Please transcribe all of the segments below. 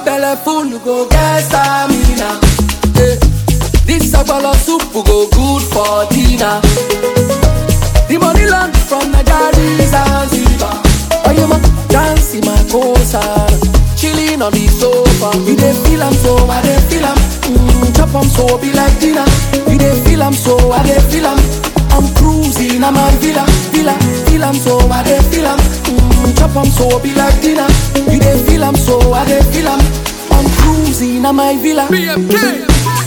belle full, you go get stamina. Eh, This agbolo soup go good for dinner. The money land from Nigeria Zanzibar. Oh, you ma dance in my cosa, chilling on the sofa. You dey feel am so, I dey feel am. Mm, chop am so, be like dinner. You dey feel am so, I dey feel am. I'm cruising, I'm a villa, villa, feel am so, I dey feel am. Mm, chop am so, be like dinner. You dey feel am so, I dey feel am. I'm cruising, I'm a villa. BMK.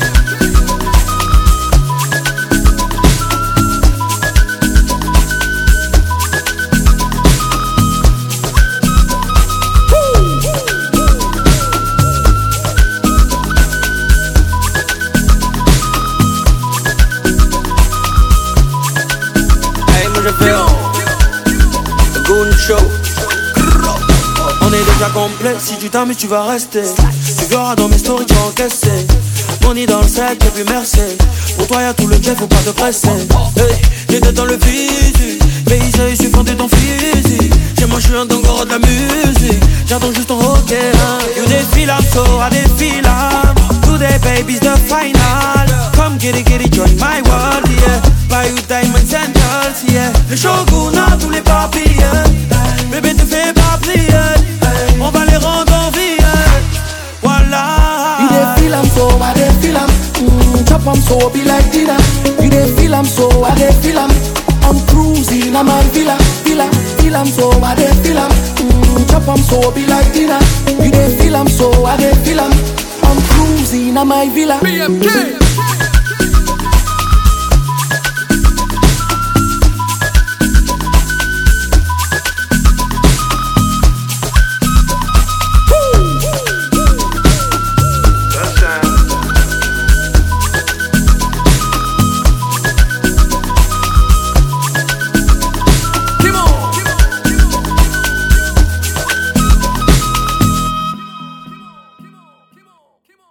Hey, moi je fais le Goon Show. On est déjà complet, si tu t'amuses tu vas rester Tu verras dans mes stories tu vas encaisser Money dans le sac et puis merci Pour toi y'a tout le jet, faut pas te presser Hey, j'étais dans le physique Mais il suffit de ton physique Chez moi je suis un dongoro de la musique J'attends juste ton ok hein. You défile I'm so I défile I'm Today baby's the final Come get it, get it, join my world yeah Buy you diamonds and girls yeah Le shogun a tous les papiers Bébé te fais pas plier On va les rendre en vie Voilà You dey feel am so, I dey feel am. Mm, chop am so, be like dinner. You dey feel am so, I dey feel am. I'm cruising, I'm a villa, villa, feel am so, I dey feel am. Mm, chop am so, be like dinner. You dey feel am so, I dey feel am. I'm cruising, I'm a villa. BMK.